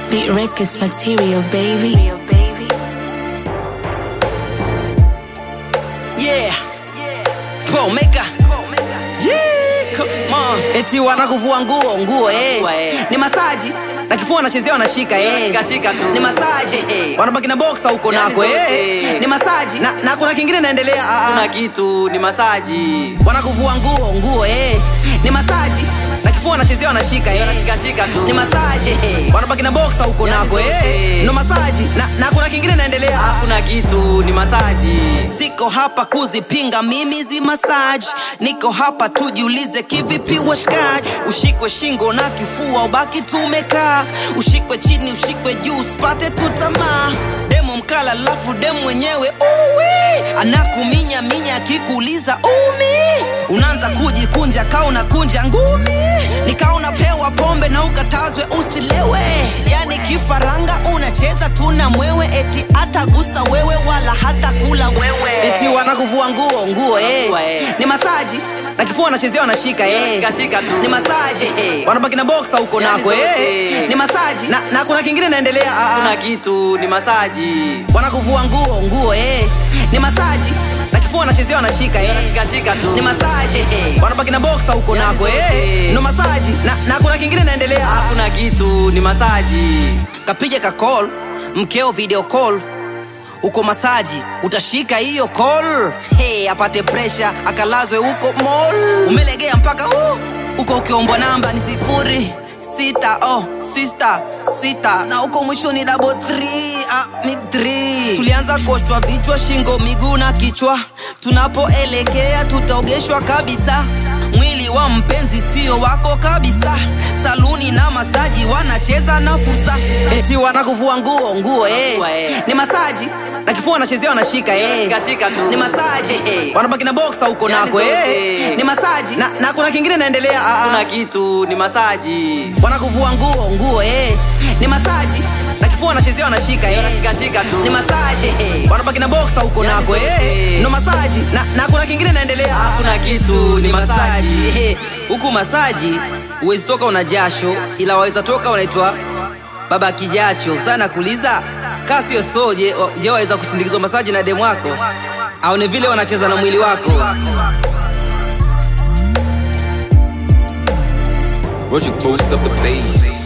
Beat Records material, baby. Yeah. Paul Maker. Yeah, come on. Eti wanakuvua nguo nguo eh. Nguo, eh. Ni masaji na kifua wanachezea wanashika eh. Shika, shika tu. Ni masaji Eh. wanabaki na boxa huko Yani nako zote. eh. Ni masaji na, na kuna kingine naendelea ah, ah. kuna kitu ni masaji wanakuvua nguo nguo eh. Ni masaji na kifua wanachezea wanashika eh. shikashika tu Ni masaji Eh. wanabaki na boxa huko Yani nako eh. zote. Ndo masaji na, na kuna kingine naendelea ah. kuna kitu ni masaji Siko hapa kuzipinga mimi zi massage, niko hapa tujiulize kivipi washikaji. Ushikwe shingo na kifua ubaki tumekaa, ushikwe chini ushikwe juu usipate tu tamaa. Demo mkala lafu demo mwenyewe uwi anakuminya minya akikuuliza umi, unaanza kujikunja kaa unakunja ngumi, nikaa unapewa pombe na ukatazwe usilewe, yani kifaranga unacheza tuna mwewe, eti atagusa wewe wala hata kula wewe, eti wanakuvua nguo nguo eh. Nguo, eh. Ni masaji na kifua wanachezea wanashika eh. Shikashika tu Ni masaji Eh. wanabaki na boxa huko Yani nako eh. zote. Ni masaji na, na kuna kingine naendelea ah, ah. kuna kitu ni masaji wanakuvua nguo nguo eh. Ni masaji na kifua wanachezea wanashika eh. shikashika tu Ni masaji Eh. wanabaki na boxa huko Yani nako eh. zote. Ndo masaji na, na kuna kingine naendelea ah, ah. kuna kitu ni masaji kapija ka call mkeo video call uko masaji utashika hiyo call hey, apate presha akalazwe huko mall umelegea mpaka uh, uko ukiombwa namba ni sifuri sita oh, sista sita na huko mwisho ni double three, ah, ni three. tulianza koshwa vichwa shingo miguu na kichwa tunapoelekea tutaogeshwa kabisa mwili wa mpenzi sio wako kabisa saluni na masaji wanacheza na fursa eti wanakuvua nguo nguo eh. Nguo, eh. ni masaji na kifua wanachezea wanashika eh. shikashika tu ni masaji Eh. wanabaki na boxa huko Yani nako eh. zote. ni masaji na, na kuna kingine naendelea ah, ah. kuna kitu ni masaji wanakuvua nguo nguo eh. ni masaji na kifua wanachezea wanashika eh. shikashika tu ni masaji Eh. wanabaki na boxa huko Yani nako eh. zote. ndo masaji na, na kuna kingine naendelea ah, ah. kuna kitu ni masaji Eh, huku masaji huwezi toka una jasho ila waweza toka unaitwa baba kijacho sana kuuliza kaa sio so je, je waweza kusindikizwa masaji na demu wako aone vile wanacheza na mwili wako Roach boost up the bass.